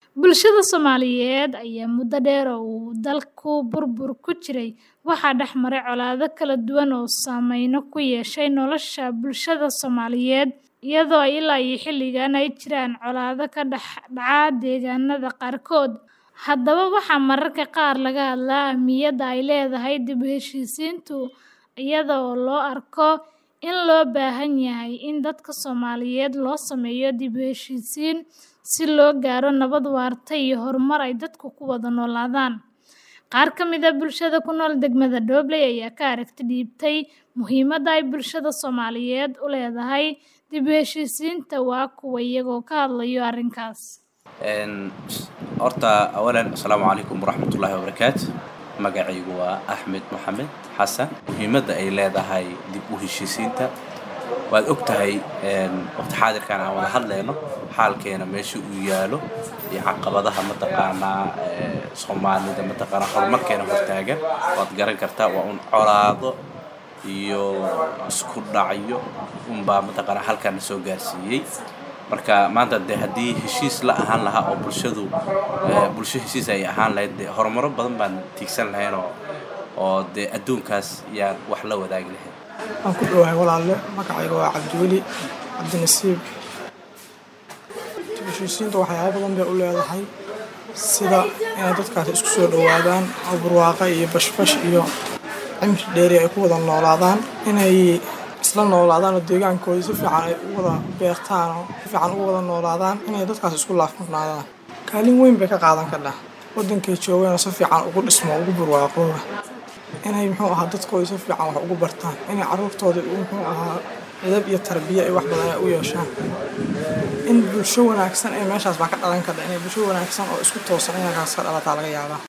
Bulshada Soomaaliyeed ayaa muddo dheer oo uu dalku burbur ku jiray waxaa dhex maray colaado kala duwan oo saameyn ku yeeshay nolosha bulshada Soomaaliyeed, iyadoo ilaa iyo xilligan ay jiraan colaado ka dhex dhaca deegaanada qaarkood. Haddaba, waxaa mararka qaar laga hadlaa ahmiyadda ay leedahay dib u heshiisiintu, iyada oo loo arko in loo baahan yahay in dadka Soomaaliyeed loo sameeyo dib u heshiisiin si loo gaaro nabad waarta iyo horumar ay dadku ku wada noolaadaan. Qaar ka mid ah bulshada ku nool degmada Dobley ayaa ka aragti dhiibtay muhiimadda ay bulshada Soomaaliyeed u leedahay dib u heshiisiinta. Waa kuwan iyagoo ka hadlaya arrinkaas. horta awalan asalaamu calaykum waraxmatullaahi wabarakaatu magacaygu waa axmed maxamed xasan muhiimadda ay leedahay dib u heshiisiinta waad og tahay waqti xaadirkan aan wada hadlayno xaalkeena meesha uu yaalo iyo caqabadaha mataqaanaa soomaalida mataqaanaa horumarkeena hortaagan waad garan kartaa waa un colaado iyo isku dhacyo unbaa mataqaanaa halkan soo gaarsiiyey marka maanta dee haddii heshiis la ahaan lahaa oo bulshadu bulsho heshiis ay ahaan lahayd dee horumaro badan baan tiigsan lahayn oo oo dee adduunkaas yaan wax la wadaagi lahayn waan ku dhowahay walaalle magacayga waa cabdiweli cabdinasiib dib u heshiisiinta waxyaabo badan bay u leedahay sida inay dadkaasi isku soo dhowaadaan oo barwaaqo iyo bashbash iyo cimri dheeri ay ku wada noolaadaan inay isla noolaadaan oo deegaankooda si fiican ay u wada beertaan oo si fiican ugu wada noolaadaan inay dadkaas isku laafmurnaadaan kaalin weyn bay ka qaadan kartaa waddankay joogeen oo si fiican ugu dhismo ugu barwaaqooba inay muxuu ahaa dadkooda si fiican wax ugu bartaan inay carruurtooda muxuu ahaa edab iyo tarbiya ay wax badan ay u yeeshaan in bulsho wanaagsan ee meeshaas baa ka dhalan karta inay bulsho wanaagsan oo isku toosan inay kaas ka dhalataa laga yaabaa